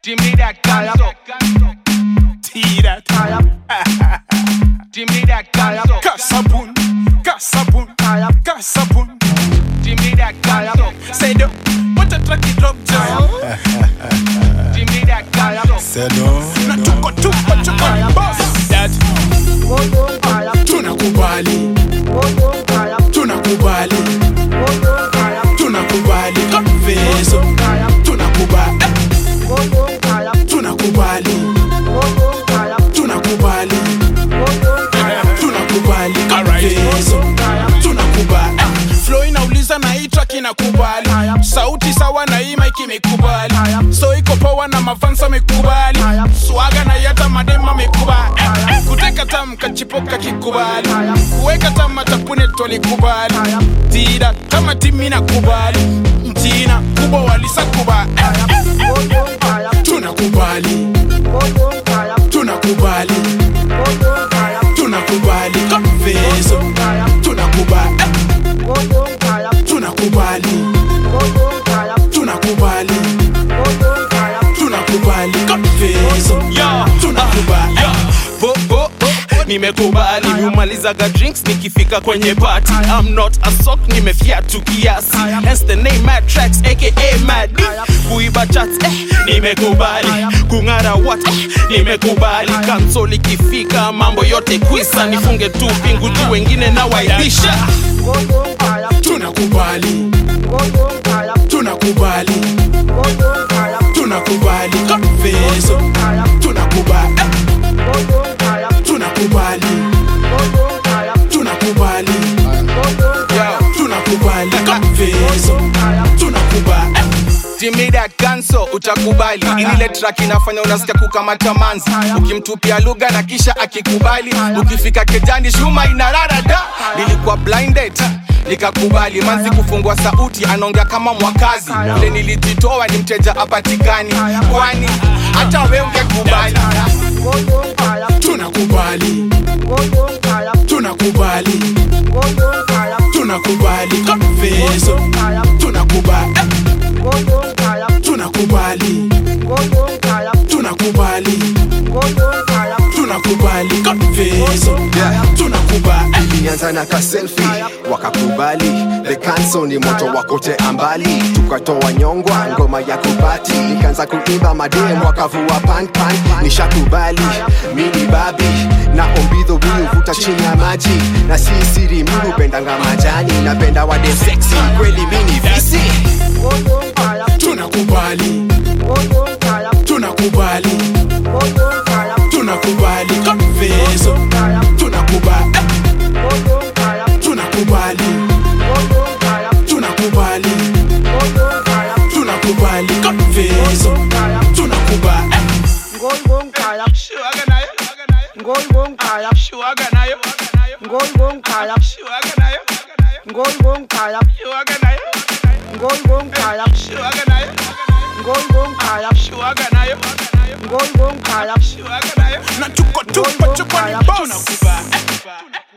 Jimmy that canso. Tira, Jimmy that canso. kasabun, kasabun, kasabun. Jimmy that canso. Say the what a track it drop down. Jimmy that canso. Selo. Na tuko tuko tuko boss. That tunakubali, tunakubali, tunakubali confeso. Tunakubali, tunakubali, tunakubali, tunakubali confeso. Tunakubali. Flow inauliza na hii track inakubali. Sauti sawa na hii mic imekubali. So iko power na mafansa amekubali. Swaga na yata madema amekubali. Kuteka tam kachipoka kikubali. Kuweka tam matapune tolikubali. Tira kama timu inakubali. Mtina kubwa walisakubali. Tunakubali, tunakubali, tunakubali confeso. Tunakubali, tunakubali, tunakubali, tunakubali confeso. Tunakubali. Bo, bo, bo, nimekubali miumalizaga drinks nikifika kwenye party I'm not a sock nimefiatu kiasi hence the name mad tracks aka mad D. kuiba chats eh, nimekubali kung'ara what eh, nimekubali kansol ikifika mambo yote kwisa nifunge tu pingu juu wengine na waibisha Tunakubali, tunakubali, tunakubali confeso. Tunakubali, tunakubali, tunakubali, tunakubali confeso. Tunakubali. Jimmy that canso utakubali ile track inafanya unasikia kukamata manzi ukimtupia lugha na kisha akikubali ukifika kejani shuma inarara da nilikuwa blinded nikakubali manzi kufungua sauti anaongea kama mwakazi ule nilijitoa ni mteja apatikani kwani hata we ungekubali Tunakubali, tunakubali, tunakubali confeso. Tunakubali, tunakubali, tunakubali, tunakubali confeso. Tunakubali. ilianza na kaselfi wakakubali the canso ni moto wakote ambali tukatoa nyongwa ngoma ya kubati nikaanza kuimba madem wakavua panpan nishakubali mini babi na ombidho mi huvuta chini ya maji na si siri mi hupendanga majani napenda wade seksi kweli mini visi Tunakubali, tunakubali, tunakubali confeso. Tunakubali, tunakubali, tunakubali, tunakubali confeso. Tunakubali. Shuaga nayo Shuaga nayo Shuaga nayo Shuaga nayo Shuaga nayo Shuaga nayo Shuaga nayo Na tuko tuko tuko ni boss. Tunakubali